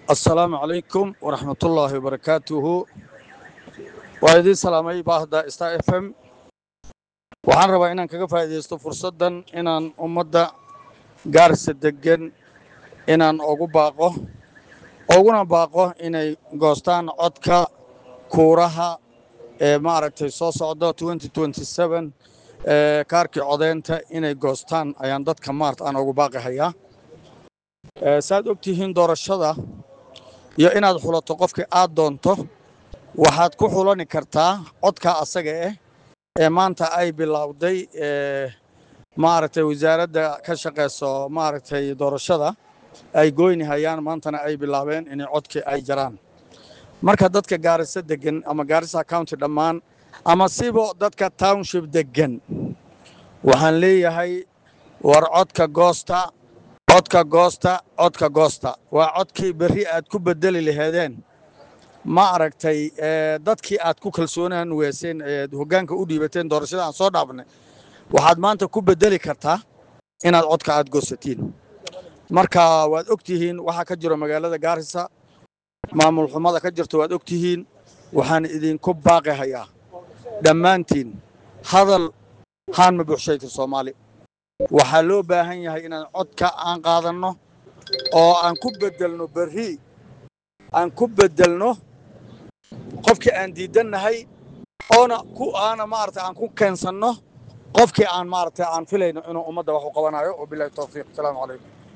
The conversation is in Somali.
assalaamu calaykum waraxmatullaahi wabarakaatuhu waa idiin salaamay baahda star f m waxaan rabaa inaan kaga faa'iidaysto fursaddan inaan ummadda gaarisa deggan inaan ugu baaqo uguna baaqo inay goostaan codka kuuraha ee maaragtay soo socda ee kaarkii codeynta inay goostaan ayaan dadka maarta aan ugu baaqi hayaa saaad og tihiin doorashada iyo inaad xulato qofkii aad doonto waxaad ku xulani kartaa codka asaga ah ee maanta ay bilowday maaragtay wasaaradda ka shaqayso maaragtay doorashada ay goyni hayaan maantana ay bilaabeen inay codkii ay jaraan marka dadka gaarisa deggan ama gaarisa county dhammaan ama sibo dadka township deggan waxaan leeyahay war codka goosta codka goosta codka goosta waa codkii berri aad ku bedeli laheedeen ma aragtay dadkii aad ku kalsoonaan weeseen eed hoggaanka u dhiibateen doorashada aan soo dhaafnay waxaad maanta ku bedeli kartaa inaad codka aad goosatiin marka waad og tihiin waxaa ka jiro magaalada gaarisa maamul xumada ka jirto waad og tihiin waxaan idinku baaqi hayaa dhammaantiin hadal haan ma buuxshayta soomaali waxaa loo baahan yahay inaan codka aan qaadanno oo aan ku beddelno berri aan ku beddelno qofkii aan diidannahay oona ku aana maaragtay aan ku keensanno qofkii aan maaragtay aan filayno inuu ummadda wax u qabanayo wabillahi tawfiiq asalaamu calaykum